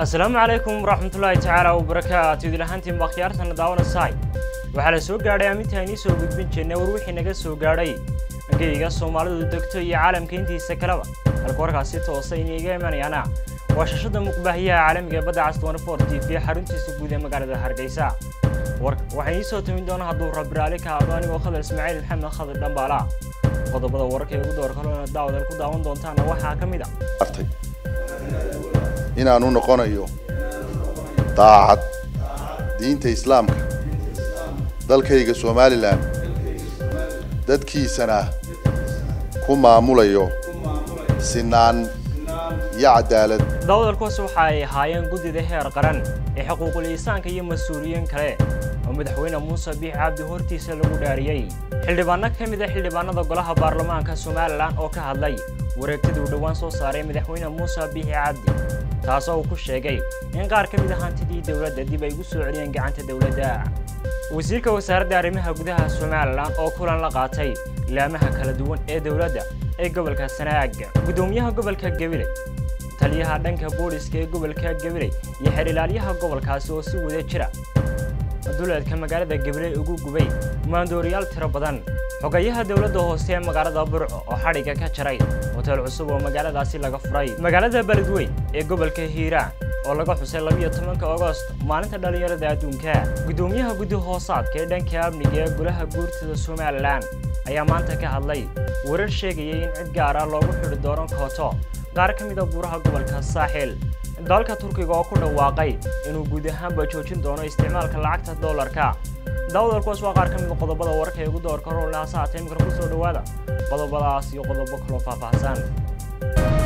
asalaamu calaykum waraxmatullaahi tacaala wabarakaatu idil ahaantiin baa khiyaartana daawanaysaay waxaa la soo gaadhay aminta aynii soo gudbin jirnay war wixii naga soo gaadhay angeyga soomaalidu degto iyo caalamka intiisa kaleba halka warkaasi toosa iniiga imanayaana waa shashada muqbaahiyaha caalamiga ee badda cas twenty t v xaruntiisa guud ee magaalada hargeysa warka waxaa inii soo tamin doona hadduu rabiraali ka hadlo anigoo khadar ismaaciil maxamed khadir dhambaala qodobada wararka ee ugu door kalona daawadal ku daawan doontaana waxaa ka mid a artay inaanu noqonayo daacad diinta islaamka dalkayga somalilan dadkiisana ku maamulayo sinaan iyo cadaalad daawadalkuwaas waxa ay ahaayeen guddida heer qaran ee xuquuqul insaanka iyo mas-uuliyiin kale oo madaxweyne muuse biix cabdi hortiisa lagu dhaariyey xildhibaano ka mid a xildhibaanada golaha baarlamaanka somalilan oo ka hadlay wareegtadii uu dhowaan soo saaray madaxweyne muuse biixi cabdi taasoo uu ku sheegay in qaar ka mid a hantidii dowladda dib ay ugu soo celiyeen gacanta dowladda wasiirka wasaaradda arrimaha gudaha somalilan oo kulan la qaatay ilaamaha kala duwan ee dowladda ee gobolka sanaag guddoomiyaha gobolka gabiley taliyaha dhanka booliska ee gobolka gabiley iyo xerilaalyaha gobolkaasi oo si wada jira duleedka magaalada gabiley ugu gubay maandooriyaal tiro badan xogayaha dowladda hoose ee magaalada burco oo xadhigga ka jaray hoteel cusub oo magaaladaasi laga furay magaalada beledweyn ee gobolka hiiraan oo laga xusay labiyo tobanka agost maalinta dhallinyarada adduunka guddoomiyaha guddi hoosaadka ee dhanka amniga ee golaha guurtada somalilan ayaa maanta ka hadlay warar sheegayay in cid gaara loogu xidhi doono kooto qaar ka mid a buuraha gobolka saaxil dalka turkiga oo ku dhawaaqay inuu guud ahaanba joojin doono isticmaalka lacagta dollarka daawadalkuwaas waa qaar ka mid a qodobada wararka ee ugu doorka rolnaasa haatee imikana ku soo dhowaada qodobadaas iyo qodobo kaloo faahfaahsan